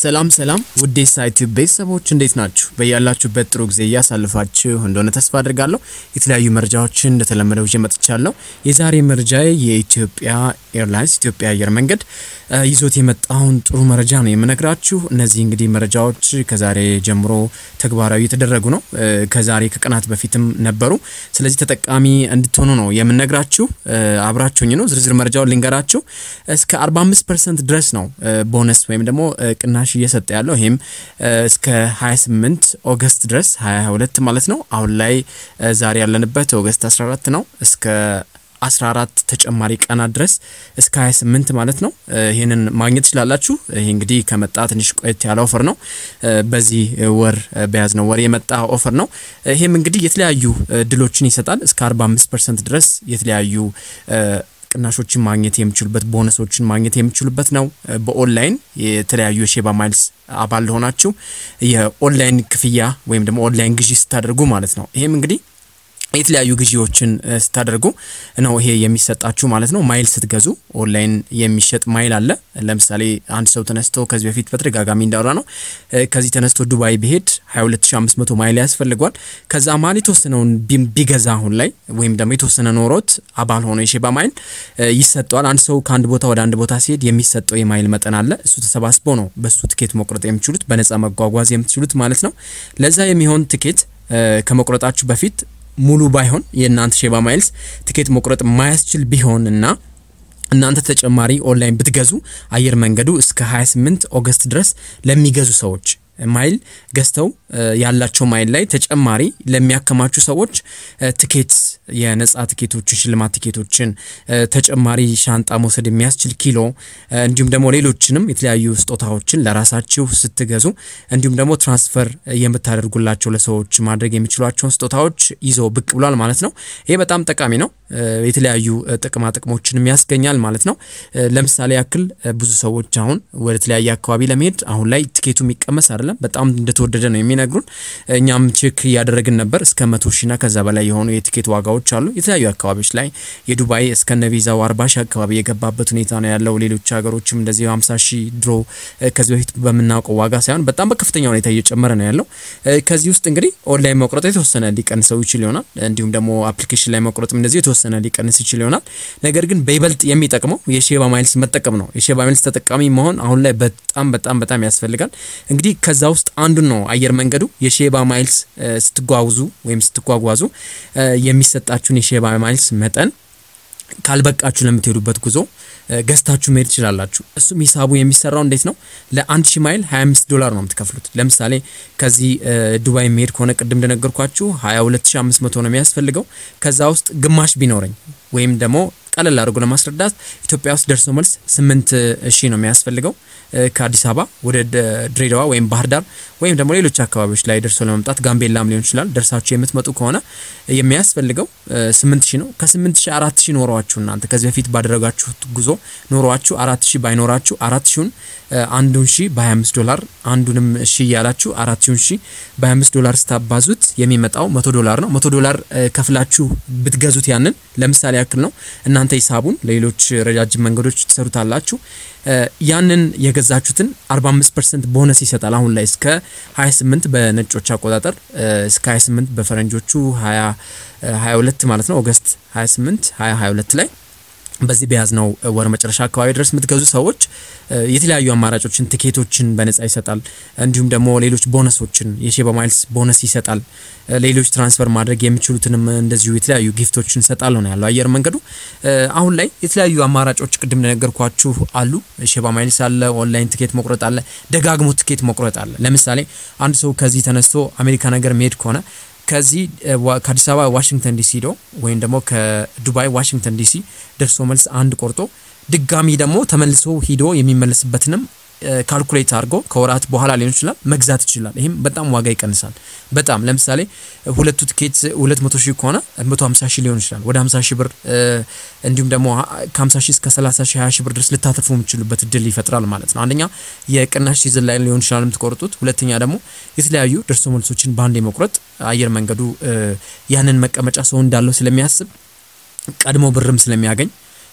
ሰላም ሰላም ውዴ ሳይት ቤተሰቦች እንዴት ናችሁ? በያላችሁበት ጥሩ ጊዜ እያሳልፋችሁ እንደሆነ ተስፋ አድርጋለሁ። የተለያዩ መረጃዎችን እንደተለመደው ይዤ መጥቻለሁ። የዛሬ መረጃ የኢትዮጵያ ኤርላይንስ ኢትዮጵያ አየር መንገድ ይዞት የመጣውን ጥሩ መረጃ ነው የምነግራችሁ። እነዚህ እንግዲህ መረጃዎች ከዛሬ ጀምሮ ተግባራዊ የተደረጉ ነው። ከዛሬ ከቀናት በፊትም ነበሩ። ስለዚህ ተጠቃሚ እንድትሆኑ ነው የምነግራችሁ። አብራችሁኝ ነው ዝርዝር መረጃውን ልንገራችሁ። እስከ 45 ፐርሰንት ድረስ ነው ቦነስ ወይም ደግሞ ቅናሽ እየሰጠ ያለው ይህም እስከ 28 ኦገስት ድረስ 2022 ማለት ነው። አሁን ላይ ዛሬ ያለንበት ኦገስት 14 ነው። እስከ 14 ተጨማሪ ቀናት ድረስ እስከ 28 ማለት ነው። ይህንን ማግኘት ትችላላችሁ። ይህ እንግዲህ ከመጣ ትንሽ ቆየት ያለ ኦፈር ነው። በዚህ ወር በያዝነው ወር የመጣ ኦፈር ነው። ይህም እንግዲህ የተለያዩ ድሎችን ይሰጣል። እስከ 45 ፐርሰንት ድረስ የተለያዩ ቅናሾችን ማግኘት የሚችሉበት ቦነሶችን ማግኘት የሚችሉበት ነው። በኦንላይን የተለያዩ የሼባ ማይልስ አባል ለሆናችሁ የኦንላይን ክፍያ ወይም ደግሞ ኦንላይን ግዢ ስታደርጉ ማለት ነው። ይህም እንግዲህ የተለያዩ ግዢዎችን ስታደርጉ ነው ይሄ የሚሰጣችሁ ማለት ነው። ማይል ስትገዙ ኦንላይን የሚሸጥ ማይል አለ። ለምሳሌ አንድ ሰው ተነስቶ ከዚህ በፊት በተደጋጋሚ እንዳወራ ነው ከዚህ ተነስቶ ዱባይ ቢሄድ 22500 ማይል ያስፈልጓል። ከዛ ማል የተወሰነውን ቢገዛ አሁን ላይ ወይም ደግሞ የተወሰነ ኖሮት አባል ሆኖ የሼባ ማይል ይሰጠዋል። አንድ ሰው ከአንድ ቦታ ወደ አንድ ቦታ ሲሄድ የሚሰጠው የማይል መጠን አለ። እሱ ተሰባስቦ ነው በሱ ትኬት መቁረጥ የምትችሉት በነጻ መጓጓዝ የምትችሉት ማለት ነው። ለዛ የሚሆን ትኬት ከመቁረጣችሁ በፊት ሙሉ ባይሆን የእናንተ ሼባ ማይልስ ትኬት መቁረጥ ማያስችል ቢሆን እና እናንተ ተጨማሪ ኦንላይን ብትገዙ አየር መንገዱ እስከ 28 ኦገስት ድረስ ለሚገዙ ሰዎች ማይል ገዝተው ያላቸው ማይል ላይ ተጨማሪ ለሚያከማቹ ሰዎች ትኬት የነጻ ትኬቶችን ሽልማት ትኬቶችን ተጨማሪ ሻንጣ መውሰድ የሚያስችል ኪሎ እንዲሁም ደግሞ ሌሎችንም የተለያዩ ስጦታዎችን ለራሳችሁ ስትገዙ እንዲሁም ደግሞ ትራንስፈር የምታደርጉላቸው ለሰዎች ማድረግ የሚችሏቸውን ስጦታዎች ይዞ ብቅ ብሏል ማለት ነው። ይሄ በጣም ጠቃሚ ነው። የተለያዩ ጥቅማ ጥቅሞችንም ያስገኛል ማለት ነው። ለምሳሌ ያክል ብዙ ሰዎች አሁን ወደ ተለያየ አካባቢ ለመሄድ አሁን ላይ ትኬቱ የሚቀመስ አይደለም፣ በጣም እንደተወደደ ነው የሚነግሩን። እኛም ቼክ እያደረግን ነበር። እስከ መቶ ሺና ከዛ በላይ የሆኑ የትኬት ዋጋዎች አሉ የተለያዩ አካባቢዎች ላይ የዱባይ እስከነ ቪዛው አርባ ሺ አካባቢ የገባበት ሁኔታ ነው ያለው። ሌሎች ሀገሮችም እንደዚህ ሀምሳ ሺ ድሮ ከዚህ በፊት በምናውቀው ዋጋ ሳይሆን በጣም በከፍተኛ ሁኔታ እየጨመረ ነው ያለው። ከዚህ ውስጥ እንግዲህ ኦንላይን መቁረጥ የተወሰነ ሊቀንሰው ይችል ይሆናል። እንዲሁም ደግሞ አፕሊኬሽን ላይ መቁረጥም እንደዚህ የተወሰነ ሊቀንስ ይችል ይሆናል። ነገር ግን በይበልጥ የሚጠቅመው የሼባ ማይልስ መጠቀም ነው። የሼባ ማይልስ ተጠቃሚ መሆን አሁን ላይ በጣም በጣም በጣም ያስፈልጋል። እንግዲህ ከዛ ውስጥ አንዱን ነው አየር መንገዱ የሼባ ማይልስ ስትጓጉዙ ወይም ስትጓጓዙ የሚሰጣችሁን የሼባ ማይልስ መጠን ካልበቃችሁ ለምትሄዱበት ጉዞ ገዝታችሁ መሄድ ትችላላችሁ። እሱም ሂሳቡ የሚሰራው እንዴት ነው? ለአንድ ሺ ማይል 25 ዶላር ነው የምትከፍሉት። ለምሳሌ ከዚህ ዱባይ የሚሄድ ከሆነ ቅድም እንደነገርኳችሁ 22500 ነው የሚያስፈልገው። ከዛ ውስጥ ግማሽ ቢኖረኝ ወይም ደግሞ ቀለል አድርጎ ለማስረዳት ኢትዮጵያ ውስጥ ደርሶ መልስ 8 ሺህ ነው የሚያስፈልገው ከአዲስ አበባ ወደ ድሬዳዋ ወይም ባህር ዳር ወይም ደግሞ ሌሎች አካባቢዎች ላይ ደርሶ ለመምጣት ጋምቤላም ሊሆን ይችላል። ደርሳችሁ የምትመጡ ከሆነ የሚያስፈልገው ስምንት ሺህ ነው። ከስምንት ሺህ አራት ሺህ ኖሯችሁ እናንተ ከዚህ በፊት ባደረጋችሁት ጉዞ ኖሯችሁ አራት ሺህ ባይኖራችሁ አራት ሺውን አንዱን ሺህ በ25 ዶላር አንዱንም ሺህ እያላችሁ አራት ሺውን ሺህ በ25 ዶላር ስታባዙት የሚመጣው መቶ ዶላር ነው። መቶ ዶላር ከፍላችሁ ብትገዙት ያንን ለምሳሌ ያክል ነው እናንተ ሂሳቡን ለሌሎች ረጃጅም መንገዶች ትሰሩታላችሁ። ያንን የገዛችሁትን 45 ፐርሰንት ቦነስ ይሰጣል። አሁን ላይ እስከ 28 በነጮች አቆጣጠር እስከ 28 በፈረንጆቹ 22 ማለት ነው ኦገስት 28 2022 ላይ በዚህ በያዝነው ወር መጨረሻ አካባቢ ድረስ የምትገዙ ሰዎች የተለያዩ አማራጮችን ትኬቶችን በነጻ ይሰጣል። እንዲሁም ደግሞ ሌሎች ቦነሶችን የሼባ ማይልስ ቦነስ ይሰጣል። ሌሎች ትራንስፈር ማድረግ የሚችሉትንም እንደዚሁ የተለያዩ ጊፍቶችን ይሰጣል ነው ያለው አየር መንገዱ። አሁን ላይ የተለያዩ አማራጮች ቅድም እንደነገርኳችሁ አሉ። ሼባ ማይልስ አለ፣ ኦንላይን ትኬት መቁረጥ አለ፣ ደጋግሞ ትኬት መቁረጥ አለ። ለምሳሌ አንድ ሰው ከዚህ ተነስቶ አሜሪካ ነገር መሄድ ከሆነ ከዚህ ከአዲስ አበባ ዋሽንግተን ዲሲ ሄዶ ወይም ደግሞ ከዱባይ ዋሽንግተን ዲሲ ደርሶ መልስ አንድ ቆርጦ ድጋሚ ደግሞ ተመልሶ ሂዶ የሚመለስበትንም ካልኩሌት አድርጎ ከወራት በኋላ ሊሆን ይችላል መግዛት ይችላል። ይህም በጣም ዋጋ ይቀንሳል። በጣም ለምሳሌ ሁለቱ ትኬት 200 ሺህ ከሆነ 150 ሺህ ሊሆን ይችላል ወደ 50 ሺህ ብር እንዲሁም ደግሞ ከ50 ሺህ እስከ 30 ሺህ 20 ሺህ ብር ድረስ ልታተርፉ የምችሉበት እድል ይፈጥራል ማለት ነው። አንደኛ የቅናሽ ሲዝን ላይ ሊሆን ይችላል የምትቆርጡት፣ ሁለተኛ ደግሞ የተለያዩ ደርሶ መልሶችን በአንድ የመቁረጥ አየር መንገዱ ያንን መቀመጫ ሰው እንዳለው ስለሚያስብ ቀድሞ ብርም ስለሚያገኝ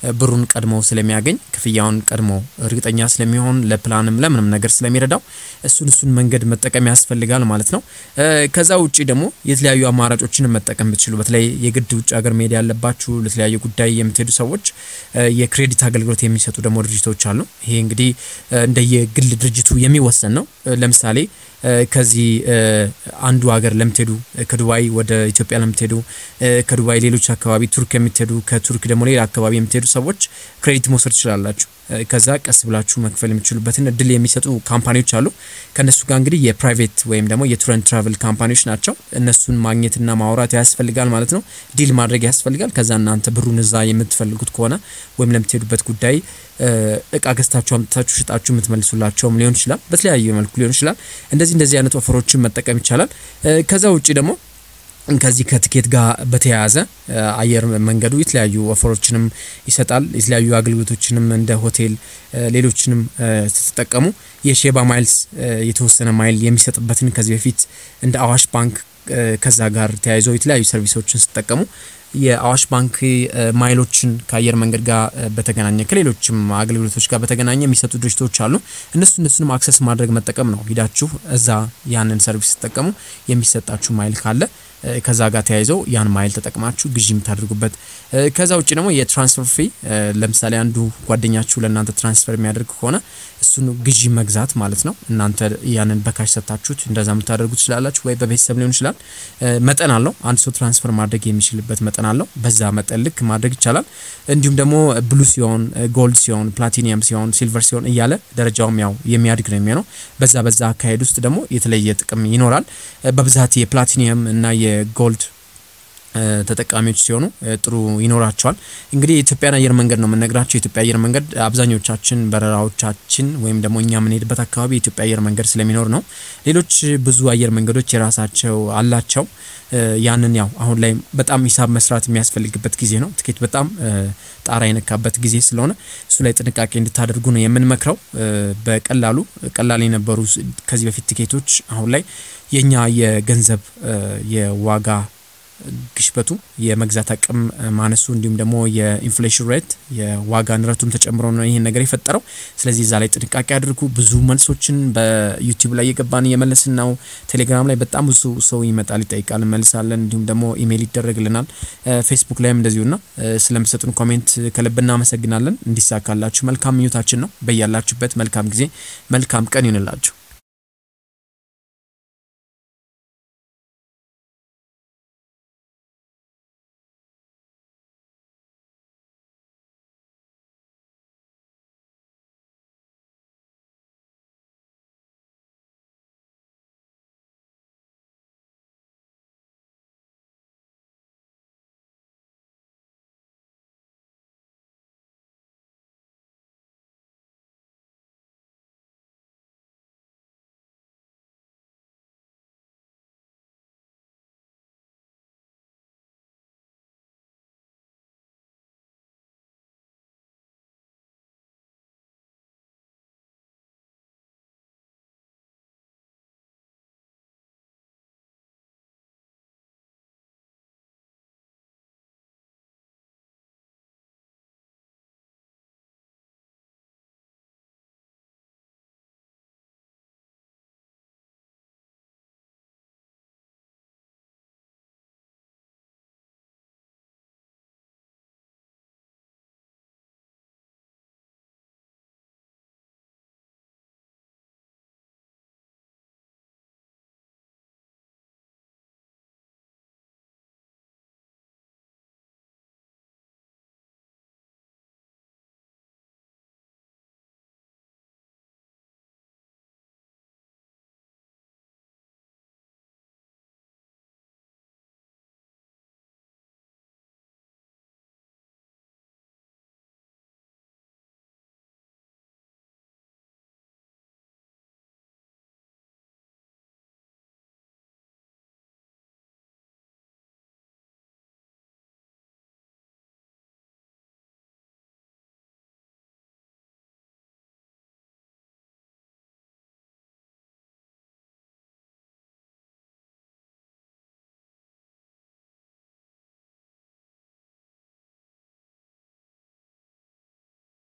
ብሩን ቀድሞ ስለሚያገኝ ክፍያውን ቀድሞ እርግጠኛ ስለሚሆን ለፕላንም ለምንም ነገር ስለሚረዳው እሱን እሱን መንገድ መጠቀም ያስፈልጋል ማለት ነው። ከዛ ውጪ ደግሞ የተለያዩ አማራጮችን መጠቀም ብትችሉ በተለይ የግድ ውጭ ሀገር መሄድ ያለባችሁ ለተለያዩ ጉዳይ የምትሄዱ ሰዎች የክሬዲት አገልግሎት የሚሰጡ ደግሞ ድርጅቶች አሉ። ይሄ እንግዲህ እንደየግል ድርጅቱ የሚወሰን ነው። ለምሳሌ ከዚህ አንዱ ሀገር ለምትሄዱ ከዱባይ ወደ ኢትዮጵያ ለምትሄዱ ከዱባይ ሌሎች አካባቢ ቱርክ የምትሄዱ ከቱርክ ደግሞ ሌላ አካባቢ የምትሄዱ ሰዎች ክሬዲት መውሰድ ትችላላችሁ። ከዛ ቀስ ብላችሁ መክፈል የሚችሉበትን እድል የሚሰጡ ካምፓኒዎች አሉ። ከእነሱ ጋር እንግዲህ የፕራይቬት ወይም ደግሞ የቱር ኤንድ ትራቨል ካምፓኒዎች ናቸው። እነሱን ማግኘትና ማውራት ያስፈልጋል ማለት ነው። ዲል ማድረግ ያስፈልጋል። ከዛ እናንተ ብሩን እዛ የምትፈልጉት ከሆነ ወይም ለምትሄዱበት ጉዳይ እቃ ገዝታችሁ አምጥታችሁ ሽጣችሁ የምትመልሱላቸውም ሊሆን ይችላል። በተለያየ መልኩ ሊሆን ይችላል። እንደዚህ እንደዚህ አይነት ኦፈሮችን መጠቀም ይቻላል። ከዛ ውጭ ደግሞ ከዚህ ከትኬት ጋር በተያያዘ አየር መንገዱ የተለያዩ ኦፈሮችንም ይሰጣል። የተለያዩ አገልግሎቶችንም እንደ ሆቴል፣ ሌሎችንም ስትጠቀሙ የሼባ ማይልስ የተወሰነ ማይል የሚሰጥበትን ከዚህ በፊት እንደ አዋሽ ባንክ ከዛ ጋር ተያይዞ የተለያዩ ሰርቪሶችን ስትጠቀሙ የአዋሽ ባንክ ማይሎችን ከአየር መንገድ ጋር በተገናኘ ከሌሎችም አገልግሎቶች ጋር በተገናኘ የሚሰጡ ድርጅቶች አሉ። እነሱ እነሱንም አክሰስ ማድረግ መጠቀም ነው። ሂዳችሁ እዛ ያንን ሰርቪስ ስትጠቀሙ የሚሰጣችሁ ማይል ካለ ከዛ ጋር ተያይዘው ያን ማይል ተጠቅማችሁ ግዢ የምታደርጉበት። ከዛ ውጭ ደግሞ የትራንስፈር ፊ ለምሳሌ አንዱ ጓደኛችሁ ለእናንተ ትራንስፈር የሚያደርግ ከሆነ እሱን ግዢ መግዛት ማለት ነው። እናንተ ያንን በካሽ ሰጥታችሁት እንደዛ የምታደርጉ ትችላላችሁ፣ ወይ በቤተሰብ ሊሆን ይችላል። መጠን አለው። አንድ ሰው ትራንስፈር ማድረግ የሚችልበት መጠን አለው። በዛ መጠን ልክ ማድረግ ይቻላል። እንዲሁም ደግሞ ብሉ ሲሆን፣ ጎልድ ሲሆን፣ ፕላቲኒየም ሲሆን፣ ሲልቨር ሲሆን እያለ ደረጃውም ያው የሚያድግ ነው የሚሆነው። በዛ በዛ አካሄድ ውስጥ ደግሞ የተለየ ጥቅም ይኖራል። በብዛት የፕላቲኒየም እና የጎልድ ተጠቃሚዎች ሲሆኑ ጥሩ ይኖራቸዋል። እንግዲህ የኢትዮጵያን አየር መንገድ ነው የምነግራቸው። የኢትዮጵያ አየር መንገድ አብዛኞቻችን በረራዎቻችን ወይም ደግሞ እኛ የምንሄድበት አካባቢ የኢትዮጵያ አየር መንገድ ስለሚኖር ነው። ሌሎች ብዙ አየር መንገዶች የራሳቸው አላቸው። ያንን ያው አሁን ላይ በጣም ሂሳብ መስራት የሚያስፈልግበት ጊዜ ነው። ትኬት በጣም ጣራ የነካበት ጊዜ ስለሆነ እሱ ላይ ጥንቃቄ እንድታደርጉ ነው የምንመክረው። በቀላሉ ቀላል የነበሩ ከዚህ በፊት ትኬቶች አሁን ላይ የኛ የገንዘብ የዋጋ ግሽበቱ የመግዛት አቅም ማነሱ እንዲሁም ደግሞ የኢንፍሌሽን ሬት የዋጋ ንረቱም ተጨምሮ ነው ይህን ነገር የፈጠረው። ስለዚህ እዛ ላይ ጥንቃቄ አድርጉ። ብዙ መልሶችን በዩቲዩብ ላይ የገባን እየመለስን ነው። ቴሌግራም ላይ በጣም ብዙ ሰው ይመጣል፣ ይጠይቃል፣ እንመልሳለን። እንዲሁም ደግሞ ኢሜይል ይደረግልናል። ፌስቡክ ላይም እንደዚሁና ስለምሰጡን ኮሜንት ከልብ እናመሰግናለን። እንዲሳካላችሁ መልካም ምኞታችን ነው። በያላችሁበት መልካም ጊዜ መልካም ቀን ይሆንላችሁ።